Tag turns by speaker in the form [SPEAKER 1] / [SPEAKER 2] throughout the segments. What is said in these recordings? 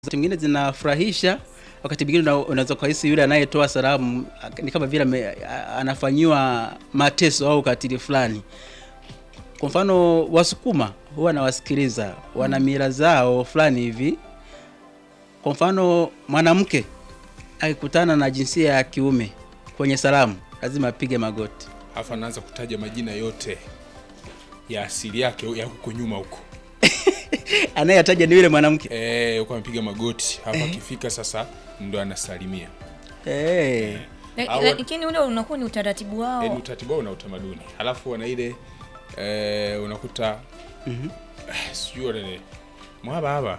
[SPEAKER 1] mwingine zinafurahisha, wakati mwingine una- unaweza kuhisi yule anayetoa salamu ak- ni kama vile ame- a- anafanyiwa mateso au ukatili fulani. Kwa mfano Wasukuma huwa nawasikiliza, wana mila zao fulani hivi. Kwa mfano mwanamke akikutana na jinsia ya kiume kwenye salamu lazima apige magoti.
[SPEAKER 2] alafu anaanza kutaja majina yote ya asili yake ya huko nyuma huko
[SPEAKER 1] Anayetaja ni yule mwanamke
[SPEAKER 2] eh, huko amepiga magoti hapa akifika sasa ndo anasalimia
[SPEAKER 1] eh.
[SPEAKER 3] La-
[SPEAKER 2] Au-
[SPEAKER 3] lakini ule unakuwa ni utaratibu wao
[SPEAKER 2] yani utaratibu wao na utamaduni halafu wana ile eh, unakuta mm sijui wane mwababa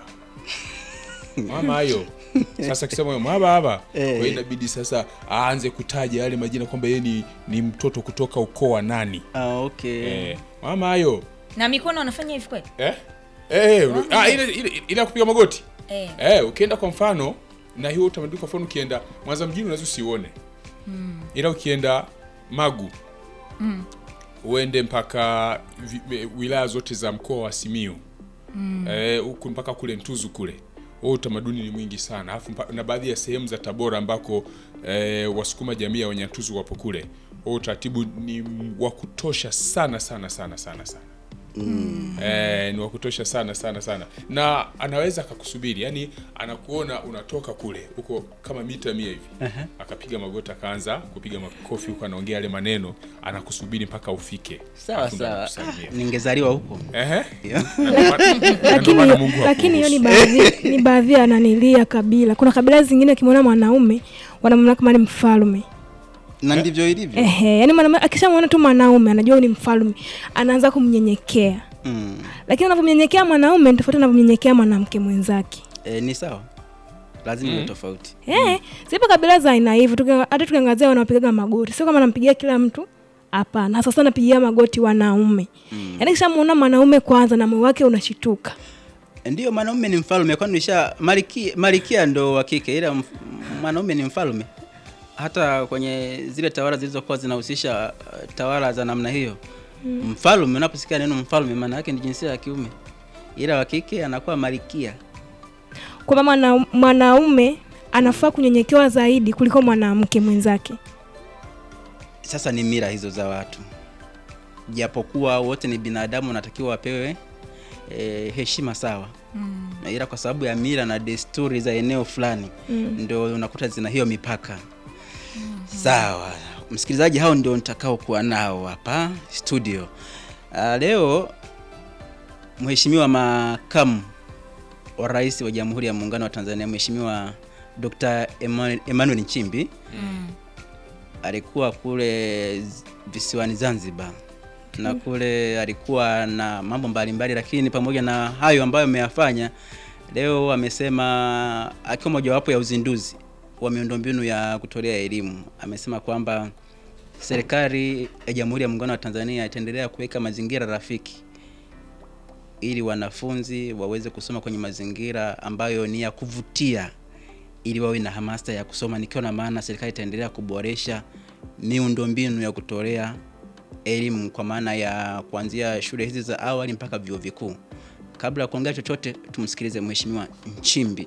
[SPEAKER 2] mwamayo sasa kisema mwababa kwa
[SPEAKER 1] Eh.
[SPEAKER 2] hiyo inabidi sasa aanze kutaja yale majina kwamba yeye ni, ni mtoto kutoka ukoo wa nani
[SPEAKER 1] Ah, okay.
[SPEAKER 2] eh, mwamayo
[SPEAKER 3] na mikono wanafanya hivi kweli
[SPEAKER 2] eh? Eh, unu- ah, ile, ile, ile ya kupiga magoti
[SPEAKER 3] eh.
[SPEAKER 2] eh, ukienda kwa mfano na hiyo utamaduni kwa mfano ukienda mwanza mjini unaweza usiuone ila ukienda magu uende mpaka vi- me- wilaya zote za mkoa wa simiu eh, huku mpaka kule ntuzu kule huo utamaduni ni mwingi sana alafu mpa- na baadhi ya sehemu za tabora ambako eh, wasukuma jamii ya wanyantuzu wapo kule huo utaratibu ni m- wa kutosha sana sana sana sana sana eh, ni wa kutosha sana sana sana na anaweza akakusubiri yani anakuona unatoka kule huko kama mita mia hivi akapiga magoti akaanza kupiga makofi huko anaongea yale maneno anakusubiri mpaka ufike
[SPEAKER 1] Sawa
[SPEAKER 2] Alafu ndo
[SPEAKER 1] sawa,
[SPEAKER 2] anakusalimia.
[SPEAKER 1] ningezaliwa huko.
[SPEAKER 2] Ehe.
[SPEAKER 1] Yeah.
[SPEAKER 2] Na ndo maana- na ndo
[SPEAKER 4] lakini
[SPEAKER 2] maana Mungu
[SPEAKER 4] lakini hiyo ni
[SPEAKER 2] hakuruhusu.
[SPEAKER 4] baadhi ni baadhi ya nanilia kabila. Kuna kabila zingine ukimwona mwanaume wanamwona kama ni mfalme.
[SPEAKER 1] Na ndivyo ilivyo.
[SPEAKER 4] Ehe, yani mwanaume akishamwona tu mwanaume anajua huyu ni mfalme, anaanza kumnyenyekea.
[SPEAKER 1] Mm.
[SPEAKER 4] Lakini anavyomnyenyekea mwanaume ni tofauti na anavyomnyenyekea mwanamke mwenzake.
[SPEAKER 1] E, ni sawa, lazima iwe tofauti.
[SPEAKER 4] Eh, zipo kabila za aina hivyo. Tuki- Hata tukiangazia wanaopigaga magoti, sio kama nampigia kila mtu. Hapana, hasa sana napigia magoti wanaume. Mm. Yaani kishamuona mwanaume kwanza na moyo wake unashituka.
[SPEAKER 1] Ndiyo, mwanaume ni mfalme, kwani nisha malikia, malikia ndo wa kike, ila mf- mwanaume ni mfalme. Hata kwenye zile tawala zilizokuwa zinahusisha uh, tawala za namna hiyo mm. Mfalme, unaposikia neno mfalme, maana yake ni jinsia ya kiume, ila wa kike anakuwa malikia.
[SPEAKER 4] kwamba mwana, mwanaume anafaa kunyenyekewa zaidi kuliko mwanamke mwenzake.
[SPEAKER 1] Sasa ni mila hizo za watu, japokuwa wote ni binadamu, wanatakiwa wapewe e, heshima sawa mm. ila kwa sababu ya mila na desturi za eneo fulani mm. ndio unakuta zina hiyo mipaka mm. Sawa msikilizaji, hao ndio nitakao kuwa nao hapa studio uh, leo. Mheshimiwa makamu wa rais wa Jamhuri ya Muungano wa Tanzania, Mheshimiwa Dr. Emmanuel Emmanuel Nchimbi alikuwa kule Z- visiwani Zanzibar na kule alikuwa na mambo mbalimbali, lakini pamoja na hayo ambayo ameyafanya leo, amesema akiwa mojawapo ya uzinduzi wa miundombinu ya kutolea elimu, amesema kwamba serikali ya Jamhuri ya Muungano wa Tanzania itaendelea kuweka mazingira rafiki ili wanafunzi waweze kusoma kwenye mazingira ambayo ni ya kuvutia ili wawe na hamasa ya kusoma, nikiwa na maana serikali itaendelea kuboresha miundombinu ya kutolea elimu kwa maana ya kuanzia shule hizi za awali mpaka vyuo vikuu. Kabla ya kuongea chochote, tumsikilize Mheshimiwa Nchimbi.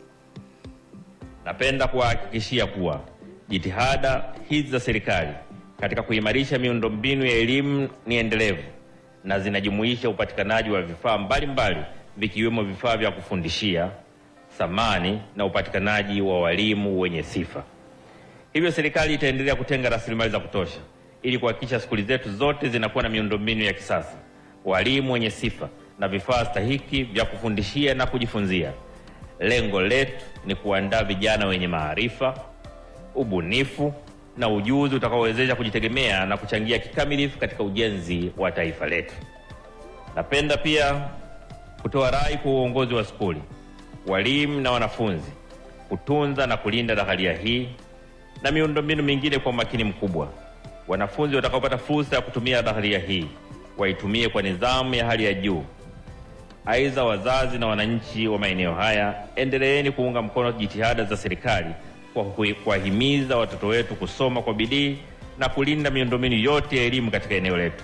[SPEAKER 5] Napenda kuwahakikishia kuwa jitihada hizi za serikali katika kuimarisha miundombinu ya elimu ni endelevu na zinajumuisha upatikanaji wa vifaa mbalimbali vikiwemo vifaa vya kufundishia, samani na upatikanaji wa walimu wenye sifa. Hivyo serikali itaendelea kutenga rasilimali za kutosha ili kuhakikisha skuli zetu zote zinakuwa na miundombinu ya kisasa, walimu wenye sifa na vifaa stahiki vya kufundishia na kujifunzia. Lengo letu ni kuandaa vijana wenye maarifa, ubunifu na ujuzi utakaowezesha kujitegemea na kuchangia kikamilifu katika ujenzi wa taifa letu. Napenda pia kutoa rai kwa uongozi wa skuli, walimu na wanafunzi kutunza na kulinda dhaharia hii na miundombinu mingine kwa umakini mkubwa. Wanafunzi watakaopata fursa ya kutumia dhaharia hii waitumie kwa nidhamu ya hali ya juu. Aidha, wazazi na wananchi wa maeneo haya, endeleeni kuunga mkono jitihada za serikali kwa kui- kuwahimiza watoto wetu kusoma kwa bidii na kulinda miundombinu yote ya elimu katika eneo letu.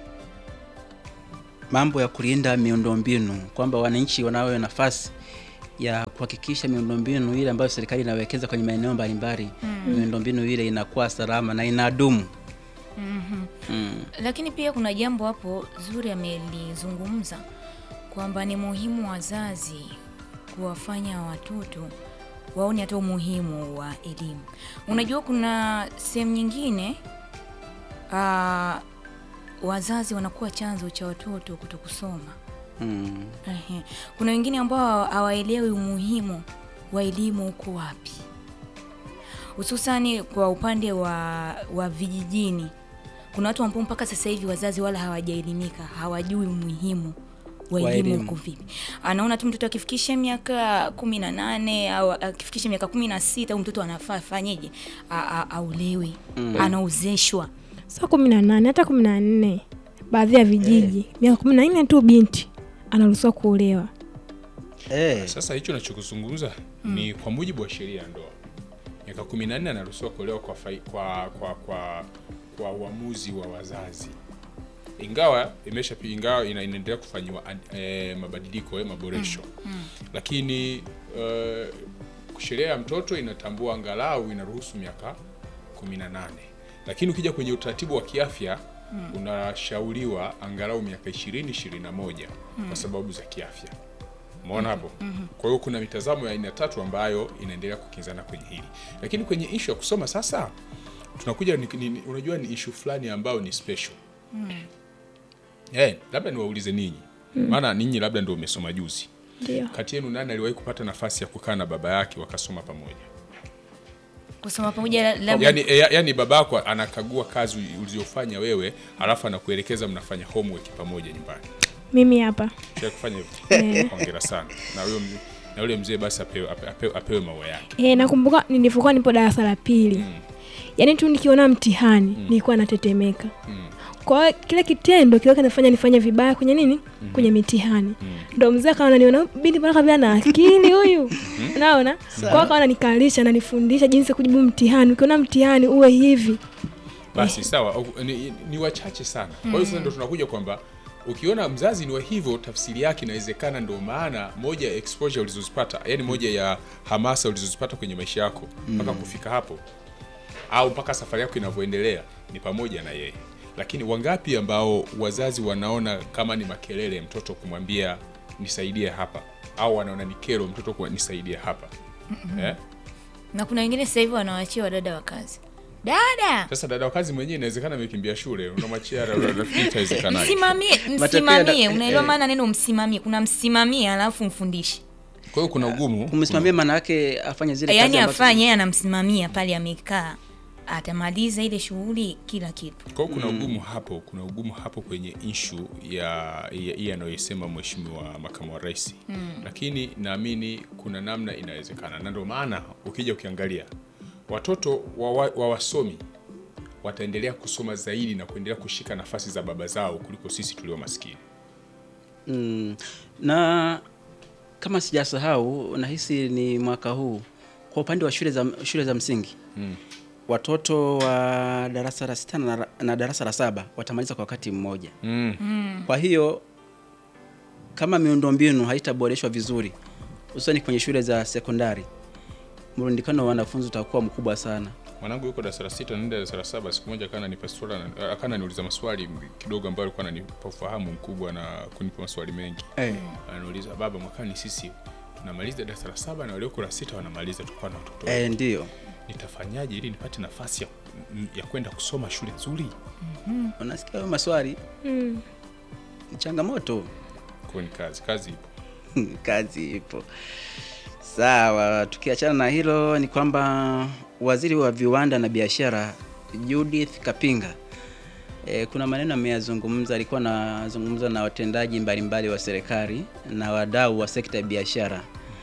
[SPEAKER 1] Mambo ya kulinda miundombinu, kwamba wananchi wanayo nafasi ya kuhakikisha miundombinu ile ambayo serikali inawekeza kwenye maeneo mbalimbali miundombinu ile inakuwa salama na inadumu. Mm.
[SPEAKER 3] Lakini pia kuna jambo hapo zuri amelizungumza kwamba ni muhimu wazazi kuwafanya watoto waone hata umuhimu wa elimu. Unajua kuna sehemu nyingine ah, wazazi wanakuwa chanzo cha watoto kutokusoma.
[SPEAKER 1] Mm.
[SPEAKER 3] Ehe. Kuna wengine ambao hawaelewi umuhimu wa elimu uko wapi, hususani kwa upande wa, wa vijijini. Kuna watu ambao mpaka sasa hivi wazazi wala hawajaelimika, hawajui umuhimu wa
[SPEAKER 1] Wa
[SPEAKER 3] elimu
[SPEAKER 1] elimu.
[SPEAKER 3] uko vipi. Anaona tu mtoto akifikisha miaka kumi na nane au akifikisha miaka kumi na sita au mtoto anafaa fanyeje, A- a- aulewe, anaozeshwa.
[SPEAKER 4] sio kumi na nane hata kumi na nne baadhi ya vijiji miaka kumi na nne tu binti anaruhusiwa kuolewa
[SPEAKER 1] Eh.
[SPEAKER 2] Sasa hicho nachokuzungumza ni kwa mujibu wa sheria ya ndoa, miaka 14 anaruhusiwa kuolewa kwa, fai, kwa, kwa, kwa, kwa uamuzi wa wazazi, ingawa imesha ingawa ina- inaendelea kufanyiwa ad- eh, mabadiliko eh, maboresho lakini eh, sheria ya mtoto inatambua angalau inaruhusu miaka 18 lakini ukija kwenye utaratibu wa kiafya unashauriwa angalau miaka 20 21 kwa sababu za kiafya Umeona hapo? Kwa hiyo kuna mitazamo ya aina tatu ambayo inaendelea kukinzana kwenye hili, lakini kwenye ishu ya kusoma sasa tunakuja ni, ni, unajua ni ishu fulani ambayo ni special eh, labda niwaulize ninyi, maana ninyi labda ndio umesoma juzi.
[SPEAKER 4] ndio
[SPEAKER 2] Kati yenu nani aliwahi kupata nafasi ya kukaa na baba yake wakasoma pamoja?
[SPEAKER 3] Kusoma pamoja labda
[SPEAKER 2] Yani, e, yani baba yako anakagua kazi ulizofanya wewe, alafu anakuelekeza mnafanya homework pamoja nyumbani.
[SPEAKER 4] mimi hapa
[SPEAKER 2] Shai kufanya hivyo? Hongera sana na huyo mzee- na yule mzee basi apewe, ape- apewe, apewe maua yake.
[SPEAKER 4] e, nakumbuka nilivyokuwa nipo darasa la pili yaani tu nikiona mtihani nilikuwa natetemeka kwa hiyo kile kitendo kilikuwa kinafanya nifanye vibaya kwenye nini kwenye mitihani ndo mzee akaona niona binti mbona kabla na akili huyu naona kwa hiyo akaona nikalisha na nifundisha jinsi ya kujibu mtihani ukiona mtihani uwe hivi
[SPEAKER 2] basi sawa au- ni, ni wachache sana kwa hiyo sasa ndo tunakuja kwamba ukiona mzazi ni wa hivyo tafsiri yake inawezekana ndo maana moja ya exposure ulizozipata yani moja ya hamasa ulizozipata kwenye maisha yako mpaka kufika hapo au mpaka safari yako inavyoendelea ni pamoja na yeye lakini wangapi ambao wazazi wanaona kama ni makelele mtoto kumwambia nisaidie hapa au wanaona ni kero mtoto kuwa nisaidie hapa eh?
[SPEAKER 3] na kuna wengine sasa hivi wanawaachia wadada wa kazi. Dada
[SPEAKER 2] sasa dada wa kazi mwenyewe inawezekana amekimbia shule unamwachia rafiki itawezekanaje
[SPEAKER 3] msimamie,
[SPEAKER 1] Matokeo ya da-
[SPEAKER 3] msimamie. Unaelewa
[SPEAKER 1] eh.
[SPEAKER 3] maana neno msimamie? Kuna msimamie alafu mfundishi,
[SPEAKER 2] kwa hiyo kuna ugumu
[SPEAKER 1] kumsimamia maana yake afanye zile
[SPEAKER 3] yaani
[SPEAKER 1] kazi ambazo-
[SPEAKER 3] afanye yeye anamsimamia pale, amekaa atamaliza ile shughuli, kila kitu.
[SPEAKER 2] Kwa hiyo kuna ugumu hapo, kuna ugumu hapo kwenye ishu ya ya- hii anayoisema mheshimiwa makamu wa rais lakini naamini kuna namna inawezekana, na ndio maana ukija ukiangalia watoto wa, wa, wa wasomi wataendelea kusoma zaidi na kuendelea kushika nafasi za baba zao kuliko sisi tulio maskini.
[SPEAKER 1] Mm. Na kama sijasahau, nahisi ni mwaka huu kwa upande wa shule za, shule za msingi
[SPEAKER 2] Mm.
[SPEAKER 1] watoto wa darasa la sita na, na darasa la saba watamaliza kwa wakati mmoja.
[SPEAKER 2] Mm.
[SPEAKER 1] Kwa hiyo kama miundombinu haitaboreshwa vizuri, hususani kwenye shule za sekondari, mrundikano wa wanafunzi utakuwa mkubwa sana.
[SPEAKER 2] Mwanangu yuko darasa la sita naenda darasa la saba. Siku moja kana nipa swali, akana niuliza maswali kidogo ambayo alikuwa ananipa ufahamu mkubwa na kunipa maswali mengi.
[SPEAKER 1] Eh.
[SPEAKER 2] Anauliza, baba, mwakani sisi tunamaliza darasa la saba na walioko la sita wanamaliza, tukuwa na watoto
[SPEAKER 1] Eh, ndio
[SPEAKER 2] nitafanyaje ili nipate nafasi ya, ya kwenda kusoma shule nzuri?
[SPEAKER 1] unasikia hayo maswali
[SPEAKER 4] mm.
[SPEAKER 1] ni changamoto.
[SPEAKER 2] Kwa ni kazi, kazi ipo.
[SPEAKER 1] kazi ipo. Sawa, tukiachana na hilo ni kwamba waziri wa viwanda na biashara Judith Kapinga e, kuna maneno ameyazungumza, alikuwa anazungumza na watendaji mbalimbali wa serikali na wadau wa sekta ya biashara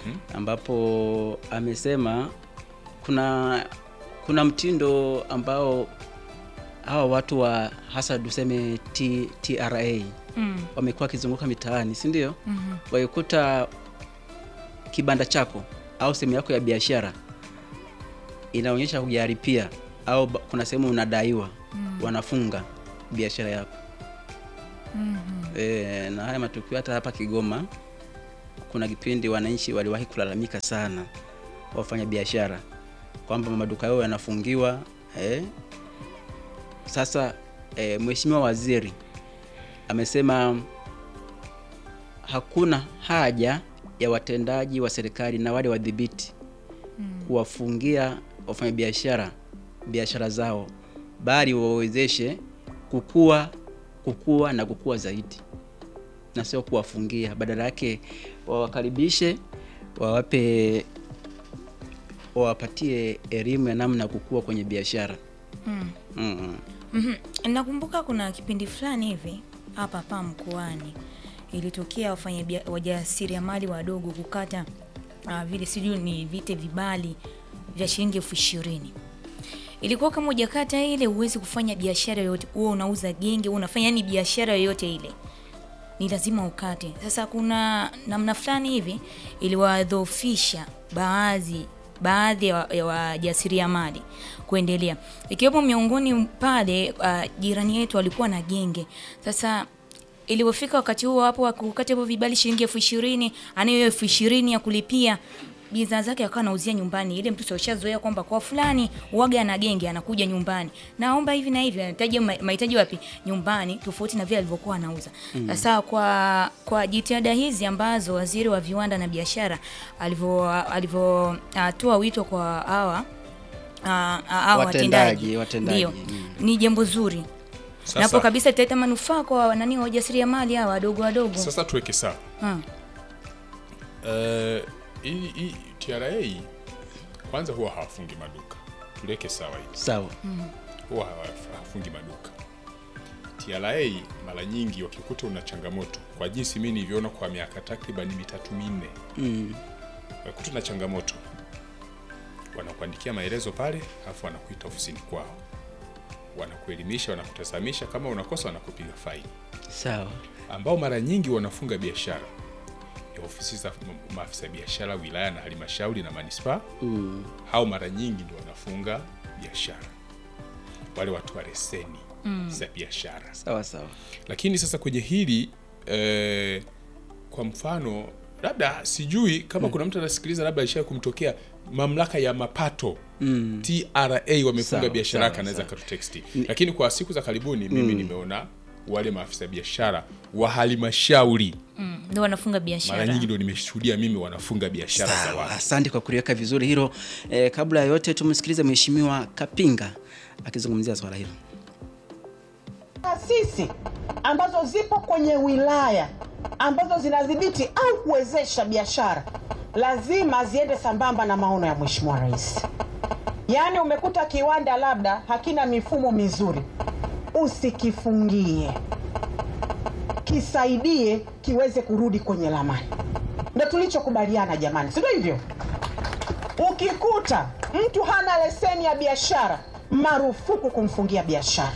[SPEAKER 1] ambapo amesema kuna kuna mtindo ambao hawa watu wa hasa tuseme T, TRA
[SPEAKER 3] Mm.
[SPEAKER 1] wamekuwa wakizunguka mitaani, si ndio? Waikuta kibanda chako au sehemu yako ya biashara inaonyesha hujalipia au ba- kuna sehemu unadaiwa, wanafunga biashara yako. E, na haya matukio hata hapa Kigoma kuna kipindi wananchi waliwahi kulalamika sana, wafanya biashara kwamba maduka yao yanafungiwa eh. Sasa eh, Mheshimiwa Waziri amesema hakuna haja ya watendaji wa serikali na wale wadhibiti kuwafungia wafanyabiashara biashara zao, bali wawezeshe kukua kukua na kukua zaidi, na sio kuwafungia. Badala yake wawakaribishe, wawape, wawapatie elimu ya namna ya kukua kwenye biashara.
[SPEAKER 3] Mm.
[SPEAKER 1] Mm.
[SPEAKER 3] Mhm. Nakumbuka kuna kipindi fulani hivi hapa hapa mkoani ilitokea wafanya bia- wajasiriamali wadogo kukata uh, vile sijui ni vite vibali vya shilingi elfu ishirini. Ilikuwa kama hujakata ile huwezi kufanya biashara yoyote, huwa unauza genge, huwa unafanya yani biashara yoyote ile ni lazima ukate. Sasa kuna namna fulani hivi iliwadhoofisha baadhi baadhi ya wa- ya wajasiriamali kuendelea, ikiwepo miongoni pale uh, jirani yetu alikuwa na genge. Sasa ilipofika wakati huo hapo akukata hivyo vibali shilingi elfu ishirini anayo hiyo elfu ishirini ya kulipia bidhaa zake akawa anauzia nyumbani. Ile mtu ushazoea kwamba kwa fulani uwaga na genge anakuja nyumbani, naomba hivi na hivi, anahitaji ma- mahitaji wapi? Nyumbani, tofauti na vile alivyokuwa anauza. Sasa kwa kwa jitihada hizi ambazo waziri wa viwanda na biashara alivyo alivyotoa wito kwa hawa ah, ah, hawa
[SPEAKER 1] Watendaji,
[SPEAKER 3] watendaji,
[SPEAKER 1] watendaji,
[SPEAKER 3] ndio
[SPEAKER 1] mm.
[SPEAKER 3] ni jambo zuri
[SPEAKER 2] Sasa-
[SPEAKER 3] napo kabisa italeta manufaa kwa nani wajasiriamali hawa wadogo wadogo.
[SPEAKER 2] Sasa tuweke sawa
[SPEAKER 3] Hmm.
[SPEAKER 2] Eh, hii hii TRA kwanza huwa hawafungi maduka, tuliweke sawa hii,
[SPEAKER 1] Sawa.
[SPEAKER 2] huwa hawa- hawafungi maduka. TRA mara nyingi wakikuta una changamoto, kwa jinsi mimi nilivyoona kwa miaka takriban mitatu minne,
[SPEAKER 1] Mm.
[SPEAKER 2] wakikuta una changamoto wanakuandikia maelezo pale, alafu wanakuita ofisini kwao, wanakuelimisha, wanakutazamisha, kama unakosa wanakupiga faini
[SPEAKER 1] Sawa.
[SPEAKER 2] ambao mara nyingi wanafunga biashara ni ofisi za ma- maafisa biashara wilaya na halmashauri na manispaa.
[SPEAKER 1] Mm.
[SPEAKER 2] Hao mara nyingi ndio wanafunga biashara, wale watu wa leseni za biashara.
[SPEAKER 1] Sawa sawa.
[SPEAKER 2] Lakini sasa kwenye hili eh, kwa mfano labda sijui kama kuna mtu anasikiliza, labda alisha kumtokea mamlaka ya mapato
[SPEAKER 1] Mm.
[SPEAKER 2] TRA wamefunga
[SPEAKER 1] Sawa,
[SPEAKER 2] biashara yake,
[SPEAKER 1] sawa,
[SPEAKER 2] anaweza
[SPEAKER 1] sawa.
[SPEAKER 2] katuteksti. Lakini kwa siku za karibuni mimi nimeona wale maafisa biashara wa halmashauri
[SPEAKER 3] Mm, ndio wanafunga
[SPEAKER 2] mara
[SPEAKER 3] biashara.
[SPEAKER 2] nyingi ndio nimeshuhudia mimi wanafunga biashara za
[SPEAKER 1] Sawa,
[SPEAKER 2] watu.
[SPEAKER 1] asante kwa kuliweka vizuri hilo. E, kabla ya yote tumsikilize Mheshimiwa Kapinga akizungumzia swala hilo.
[SPEAKER 6] taasisi ambazo zipo kwenye wilaya ambazo zinadhibiti au kuwezesha biashara lazima ziende sambamba na maono ya Mheshimiwa Rais. Yaani umekuta kiwanda labda hakina mifumo mizuri, usikifungie, kisaidie kiweze kurudi kwenye lamani. Ndo tulichokubaliana jamani, si ndio hivyo? Ukikuta mtu hana leseni ya biashara, marufuku kumfungia biashara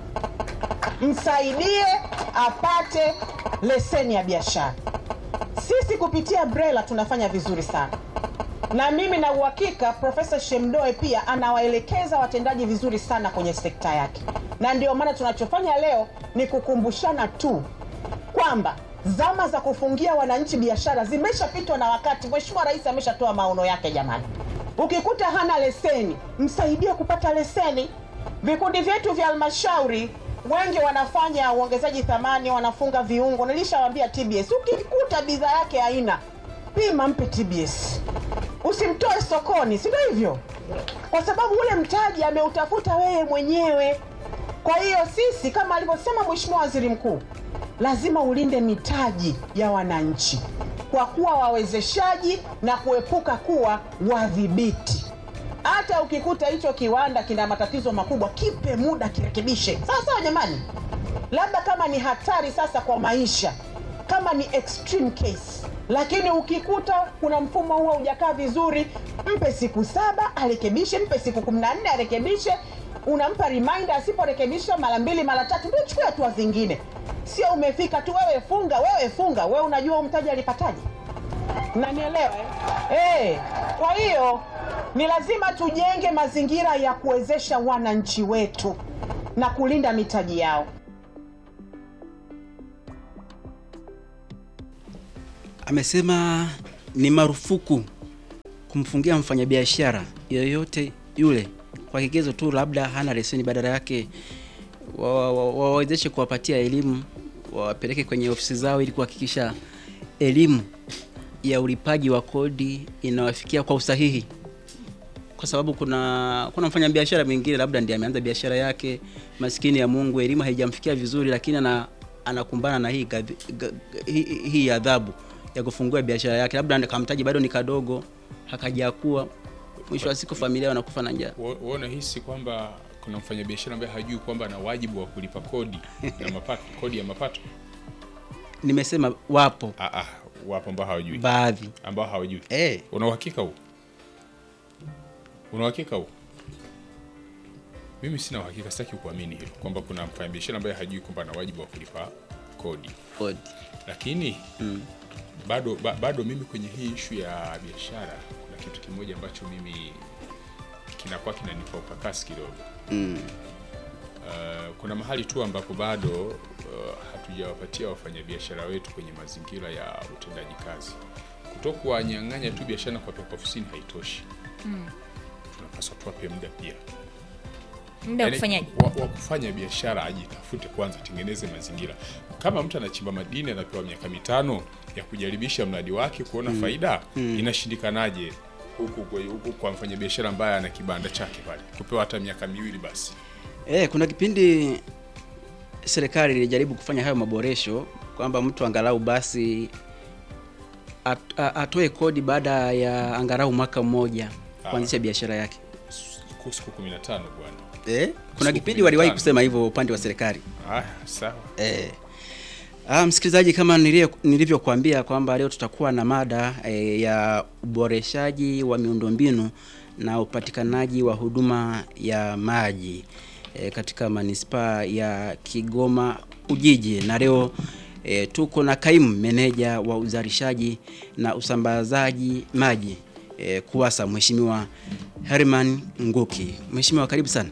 [SPEAKER 6] msaidie apate leseni ya biashara. Sisi kupitia BRELA tunafanya vizuri sana, na mimi na uhakika Profesa Shemdoe pia anawaelekeza watendaji vizuri sana kwenye sekta yake, na ndio maana tunachofanya leo ni kukumbushana tu kwamba zama za kufungia wananchi biashara zimeshapitwa na wakati. Mheshimiwa Rais ameshatoa maono yake jamani. Ukikuta hana leseni, msaidie kupata leseni. Vikundi vyetu vya halmashauri wengi wanafanya uongezaji thamani, wanafunga viungo. Nilishawaambia TBS, ukikuta bidhaa yake haina, pima, mpe TBS, usimtoe sokoni, si ndio hivyo? Kwa sababu ule mtaji ameutafuta wewe mwenyewe. Kwa hiyo sisi kama alivyosema Mheshimiwa Waziri Mkuu, lazima ulinde mitaji ya wananchi kwa kuwa wawezeshaji na kuepuka kuwa wadhibiti. Hata ukikuta hicho kiwanda kina matatizo makubwa, kipe muda kirekebishe. Sawa sawa, jamani. Labda kama ni hatari sasa kwa maisha, kama ni extreme case, lakini ukikuta kuna mfumo huo hujakaa vizuri, mpe siku saba arekebishe, mpe siku kumi na nne arekebishe. Unampa reminder, asiporekebisha mara mbili mara tatu, ndio chukua hatua zingine. Sio umefika tu wewe funga, wewe funga, wewe unajua huyu mtaji alipataje? Mnanielewa eh? Eh, kwa hiyo ni lazima tujenge mazingira ya kuwezesha wananchi wetu na kulinda mitaji yao.
[SPEAKER 1] amesema ni marufuku kumfungia mfanyabiashara yoyote yule kwa kigezo tu labda hana leseni, badala yake wa- wa- wawezeshe kuwapatia elimu, wawapeleke kwenye ofisi zao ili kuhakikisha elimu ya ulipaji wa kodi inawafikia kwa usahihi, kwa sababu kuna kuna mfanyabiashara mwingine labda ndiye ameanza biashara yake, maskini ya Mungu, elimu haijamfikia vizuri, lakini ana anakumbana na hii gadhi- ga- ga- hii, hii adhabu ya kufungua biashara yake, labda kamtaji bado ni kadogo, hakajakuwa, mwisho wa siku familia wanakufa na njaa.
[SPEAKER 2] Wa- wa- unahisi kwamba kuna mfanyabiashara ambaye hajui kwamba ana wajibu wa kulipa kodi ya mapato, kodi ya mapato?
[SPEAKER 1] Nimesema wapo
[SPEAKER 2] Ah, ah, wapo ambao hawajui,
[SPEAKER 1] baadhi
[SPEAKER 2] ambao hawajui.
[SPEAKER 1] eh,
[SPEAKER 2] Una uhakika huu? Una uhakika huu? Mimi sina uhakika, sitaki kuamini hilo kwamba kuna mfanyabiashara ambaye hajui kwamba ana wajibu wa kulipa kodi,
[SPEAKER 1] kodi
[SPEAKER 2] lakini bado ba, bado mimi kwenye hii ishu ya biashara kuna kitu kimoja ambacho mimi kinakuwa kinanipa ukakasi kidogo. Uh, kuna mahali tu ambapo bado uh, hatujawapatia wafanyabiashara wetu kwenye mazingira ya utendaji kazi. Kutokuwanyang'anya tu biashara na kuwapeleka ofisini haitoshi. Tunapaswa tuwape muda pia
[SPEAKER 3] muda wa
[SPEAKER 2] Yaani,
[SPEAKER 3] kufanyaje?
[SPEAKER 2] wa, wa kufanya biashara ajitafute kwanza, tengeneze mazingira. Kama mtu anachimba madini anapewa miaka mitano ya kujaribisha mradi wake kuona faida, inashindikanaje huku kwa, huku kwa mfanyabiashara ambaye ana kibanda chake pale kupewa hata miaka miwili basi?
[SPEAKER 1] Eh, kuna kipindi serikali ilijaribu kufanya hayo maboresho kwamba mtu angalau basi at, a- atoe kodi baada ya angalau mwaka mmoja kuanzisha biashara yake.
[SPEAKER 2] Siku siku 15 bwana.
[SPEAKER 1] Eh, kuna
[SPEAKER 2] Siku
[SPEAKER 1] kipindi waliwahi
[SPEAKER 2] 15.
[SPEAKER 1] kusema hivyo upande wa serikali.
[SPEAKER 2] Ah, sawa.
[SPEAKER 1] Eh. Ah, msikilizaji, kama nilie- nilivyokuambia kwamba leo tutakuwa na mada eh, ya uboreshaji wa miundombinu na upatikanaji wa huduma ya maji eh, katika manispaa ya Kigoma Ujiji, na leo eh, tuko na kaimu meneja wa uzalishaji na usambazaji maji eh, KUWASA Mheshimiwa Herman Nguki. Mheshimiwa, karibu sana.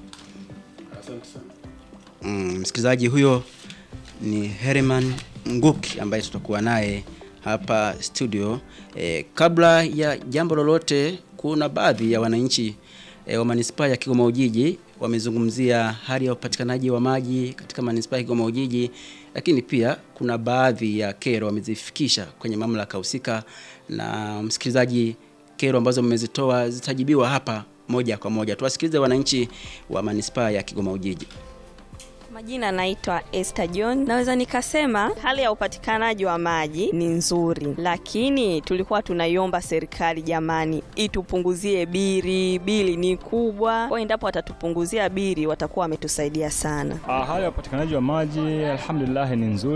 [SPEAKER 1] Mm, msikilizaji huyo ni Herman Nguki ambaye tutakuwa naye hapa studio. E, kabla ya jambo lolote, kuna baadhi ya wananchi e, wa manispaa ya Kigoma Ujiji wamezungumzia hali ya upatikanaji wa maji katika manispaa ya Kigoma Ujiji, lakini pia kuna baadhi ya kero wamezifikisha kwenye mamlaka husika, na msikilizaji, kero ambazo mmezitoa zitajibiwa hapa moja kwa moja. Tuwasikilize wananchi wa manispaa ya Kigoma Ujiji.
[SPEAKER 7] Majina naitwa Esther John. Naweza nikasema hali ya upatikanaji wa maji ni nzuri, lakini tulikuwa tunaiomba serikali jamani, itupunguzie bili. Bili ni kubwa, kwa endapo watatupunguzia bili watakuwa wametusaidia sana.
[SPEAKER 8] Ah, hali ya upatikanaji wa maji alhamdulillah ni nzuri.